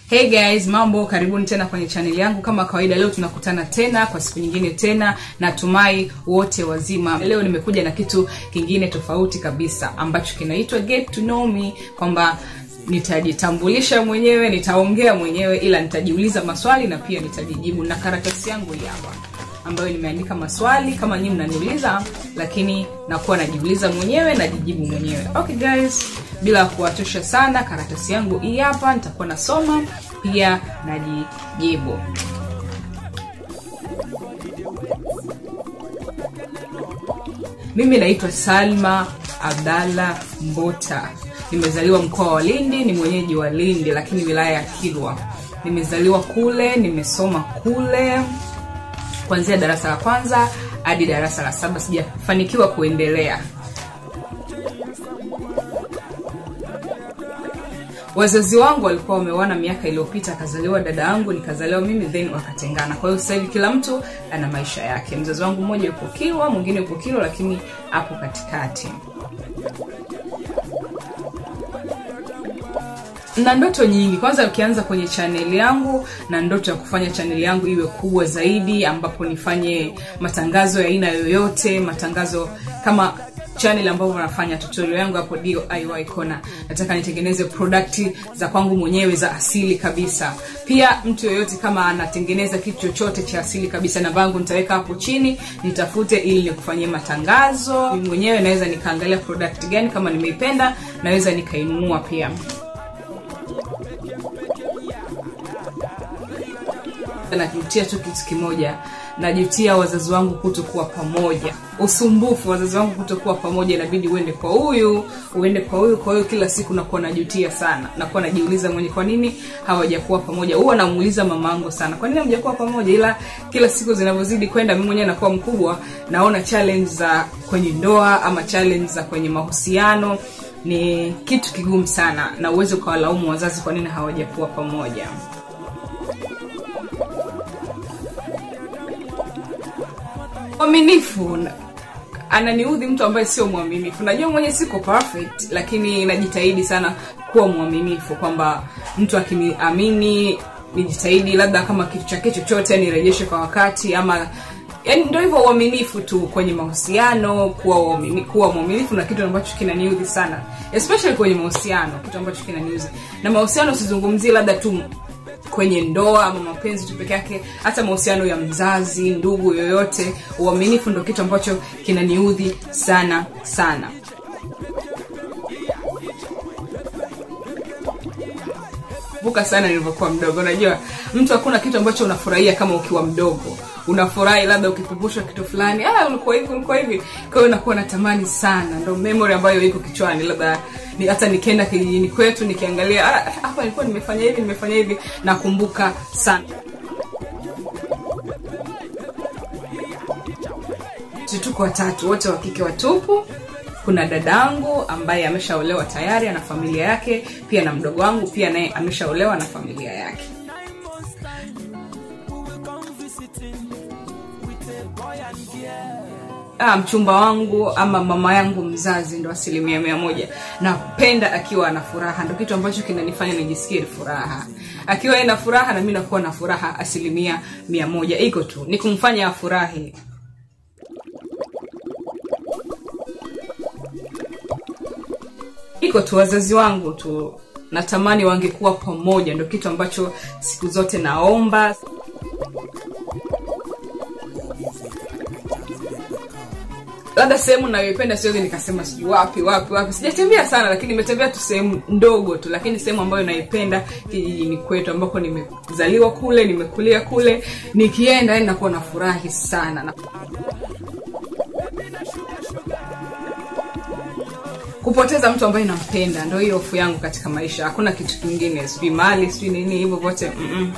Hey guys, mambo, karibuni tena kwenye chaneli yangu. Kama kawaida, leo tunakutana tena kwa siku nyingine tena. Natumai wote wazima. Leo nimekuja na kitu kingine tofauti kabisa ambacho kinaitwa get to know me, kwamba nitajitambulisha mwenyewe, nitaongea mwenyewe, ila nitajiuliza maswali na pia nitajijibu, na karatasi yangu hii hapa ambayo nimeandika maswali kama nyinyi mnaniuliza, lakini nakuwa najiuliza mwenyewe, najijibu mwenyewe. Okay guys, bila kuwachosha sana, karatasi yangu hii hapa, nitakuwa nasoma pia najijibu. Mimi naitwa Salma Abdalla Mbota. Nimezaliwa mkoa wa Lindi, ni mwenyeji wa Lindi, lakini wilaya ya Kilwa. Nimezaliwa kule, nimesoma kule kuanzia darasa la kwanza hadi darasa la saba. Sijafanikiwa kuendelea. Wazazi wangu walikuwa wameoana miaka iliyopita, akazaliwa dada yangu, nikazaliwa mimi, then wakatengana. Kwa hiyo sasa hivi kila mtu ana maisha yake. Mzazi wangu mmoja yupo Kilwa, mwingine yupo Kilwa, lakini hapo katikati. na ndoto nyingi. Kwanza ukianza kwenye chaneli yangu, na ndoto ya kufanya chaneli yangu iwe kubwa zaidi, ambapo nifanye matangazo ya aina yoyote, matangazo kama channel ambavyo nafanya tutorial yangu hapo DIY Corner. Nataka nitengeneze product za kwangu mwenyewe za asili kabisa. Pia mtu yoyote kama anatengeneza kitu chochote cha asili kabisa, namba yangu nitaweka hapo chini, nitafute ili nikufanyie matangazo. Mimi mwenyewe naweza nikaangalia product gani, kama nimeipenda naweza nikainunua pia. najutia tu kitu kimoja najutia wazazi wangu kutokuwa pamoja usumbufu wazazi wangu kutokuwa pamoja inabidi uende kwa huyu uende kwa huyu kwa hiyo kila siku nakuwa najutia sana nakuwa najiuliza mwenye kwa nini hawajakuwa pamoja huwa namuuliza mama yangu sana kwa nini hamjakuwa pamoja ila kila siku zinavyozidi kwenda mimi mwenyewe nakuwa mkubwa naona challenge za kwenye ndoa ama challenge za kwenye mahusiano ni kitu kigumu sana na uweze ukawalaumu wazazi kwa nini hawajakuwa pamoja mwaminifu ananiudhi mtu ambaye sio mwaminifu najua mwenye siko perfect lakini najitahidi sana kuwa mwaminifu kwamba mtu akiniamini nijitahidi labda kama kitu chake chochote nirejeshe kwa wakati ama yani ndio hivyo uaminifu tu kwenye mahusiano kuwa uamini, kuwa mwaminifu na kitu ambacho kinaniudhi sana especially kwenye mahusiano kitu ambacho kinaniudhi na mahusiano sizungumzie labda tu kwenye ndoa ama mapenzi tu peke yake hata mahusiano ya mzazi ndugu yoyote uaminifu ndo kitu ambacho kinaniudhi sana sana vuka sana nilivyokuwa mdogo unajua mtu hakuna kitu ambacho unafurahia kama ukiwa mdogo unafurahi labda ukikumbushwa kitu fulani ah ulikuwa hivi ulikuwa hivi kwa hiyo nakuwa natamani sana ndo memory ambayo iko kichwani labda ni, hata nikienda kijijini kwetu nikiangalia hapa nilikuwa nimefanya hivi nimefanya hivi nakumbuka sana tuko watatu wote wa kike watupu kuna dadangu ambaye ameshaolewa tayari ana familia yake pia na mdogo wangu pia naye ameshaolewa na familia yake ah, mchumba wangu ama mama yangu mzazi ndo asilimia mia moja napenda akiwa ana furaha ndo kitu ambacho kinanifanya nijisikie furaha akiwa ina furaha na mi nakuwa na furaha asilimia mia moja iko tu ni kumfanya afurahi iko tu wazazi wangu tu natamani wangekuwa pamoja ndo kitu ambacho siku zote naomba labda sehemu nayoipenda siwezi nikasema sijui wapi wapi wapi sijatembea sana lakini nimetembea tu sehemu ndogo tu lakini sehemu ambayo naipenda kijijini kwetu ambako nimezaliwa kule nimekulia kule nikienda yani nakuwa nafurahi sana na kupoteza mtu ambaye nampenda ndo hiyo hofu yangu katika maisha hakuna kitu kingine sijui mali sijui nini hivyo vote mm-mm.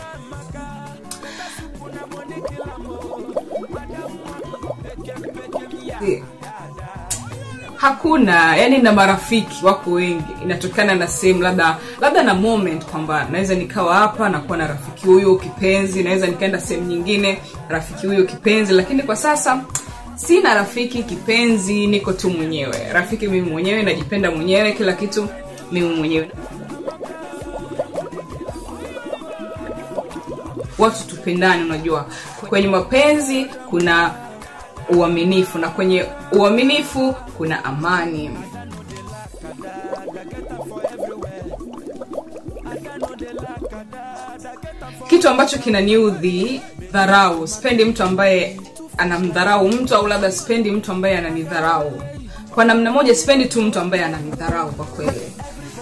hakuna yani na marafiki wako wengi inatokana na sehemu labda labda na moment kwamba naweza nikawa hapa nakuwa na rafiki huyo kipenzi naweza nikaenda sehemu nyingine rafiki huyo kipenzi lakini kwa sasa sina rafiki kipenzi niko tu mwenyewe rafiki mimi mwenyewe najipenda mwenyewe kila kitu mimi mwenyewe watu tupendane unajua kwenye mapenzi kuna uaminifu na kwenye uaminifu kuna amani kitu ambacho kinaniudhi dharau sipendi mtu ambaye anamdharau mtu au labda sipendi mtu ambaye ananidharau kwa namna moja sipendi tu mtu ambaye ananidharau kwa kweli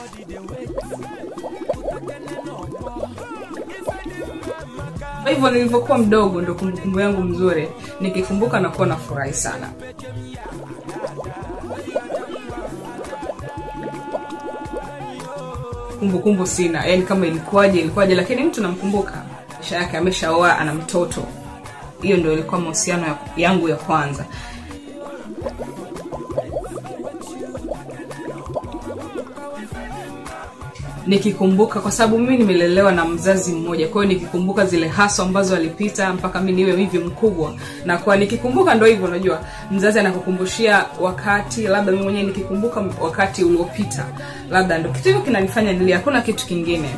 kwa hivyo nilivyokuwa mdogo ndo kumbukumbu yangu mzuri nikikumbuka nakuwa nafurahi sana kumbukumbu sina yani kama ilikuwaje ilikuwaje lakini mtu namkumbuka maisha yake ameshaoa ana mtoto hiyo ndio ilikuwa mahusiano ya- yangu ya kwanza nikikumbuka kwa sababu mimi nimelelewa na mzazi mmoja kwa hiyo nikikumbuka zile haso ambazo alipita mpaka mi niwe hivi mkubwa na kwa nikikumbuka ndo hivyo unajua mzazi anakukumbushia wakati labda mi mwenyewe nikikumbuka wakati uliopita labda ndo kitu hivyo kinanifanya nilia hakuna kitu kingine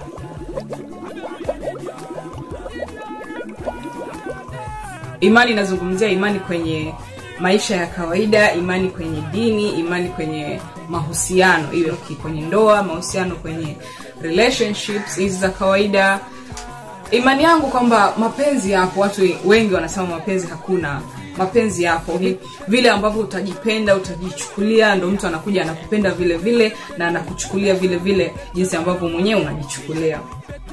imani inazungumzia imani kwenye maisha ya kawaida imani kwenye dini imani kwenye mahusiano iwe ki- kwenye ndoa mahusiano kwenye relationships hizi za kawaida imani yangu kwamba mapenzi yapo watu wengi wanasema mapenzi hakuna mapenzi yapo Ni vile ambavyo utajipenda utajichukulia ndo mtu anakuja anakupenda vile vile na anakuchukulia vile vile jinsi ambavyo mwenyewe unajichukulia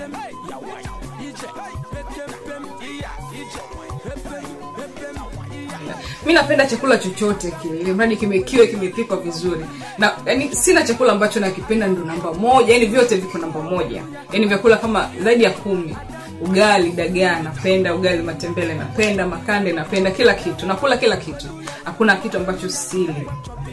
mi napenda chakula chochote kile ili mradi kimekiwe kimepikwa vizuri na yani sina chakula ambacho nakipenda ndo namba moja yani vyote viko namba moja yani vyakula kama zaidi ya kumi ugali dagaa napenda ugali matembele napenda makande napenda kila kitu nakula kila kitu hakuna kitu ambacho sili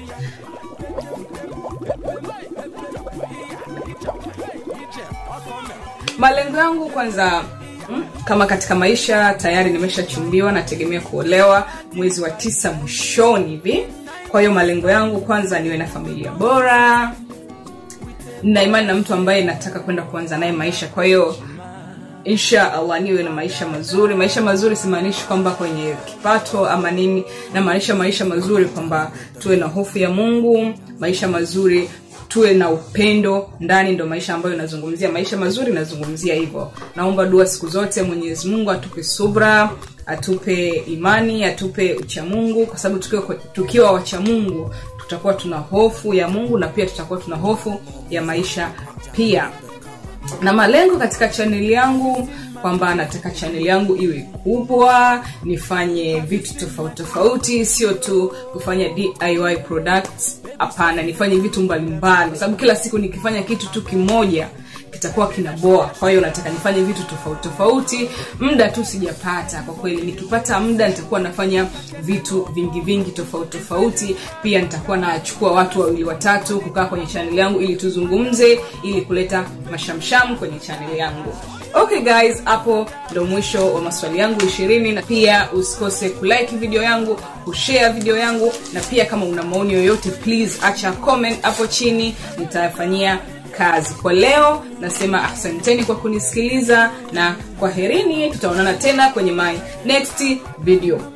malengo yangu kwanza mm, kama katika maisha tayari nimeshachumbiwa nategemea kuolewa mwezi wa tisa mwishoni hivi kwa hiyo malengo yangu kwanza niwe na familia bora nina imani na mtu ambaye nataka kwenda kuanza naye maisha kwa hiyo insha allah niwe na maisha mazuri maisha mazuri simaanishi kwamba kwenye kipato ama nini namaanisha maisha mazuri kwamba tuwe na hofu ya mungu maisha mazuri tuwe na upendo ndani ndo maisha ambayo nazungumzia maisha mazuri nazungumzia hivyo naomba dua siku zote mwenyezi mungu atupe subra atupe imani atupe uchamungu kwa sababu tukiwa, tukiwa wachamungu tutakuwa tuna hofu ya mungu na pia tutakuwa tuna hofu ya maisha pia na malengo katika chaneli yangu kwamba nataka chaneli yangu iwe kubwa nifanye vitu tofauti tofauti sio tu kufanya diy products hapana nifanye vitu mbalimbali kwa sababu kila siku nikifanya kitu tu kimoja kitakuwa kinaboa kwa hiyo nataka nifanye vitu tofauti tofauti muda tu sijapata kwa kweli nikipata muda nitakuwa nafanya vitu vingi vingi tofauti tofauti pia nitakuwa nachukua watu wawili watatu kukaa kwenye chaneli yangu ili tuzungumze ili kuleta mashamsham kwenye chaneli yangu okay guys hapo ndo mwisho wa maswali yangu ishirini na pia usikose kulike video yangu kushare video yangu na pia kama una maoni yoyote please acha comment hapo chini nitayafanyia kazi kwa leo nasema asanteni kwa kunisikiliza na kwaherini tutaonana tena kwenye my next video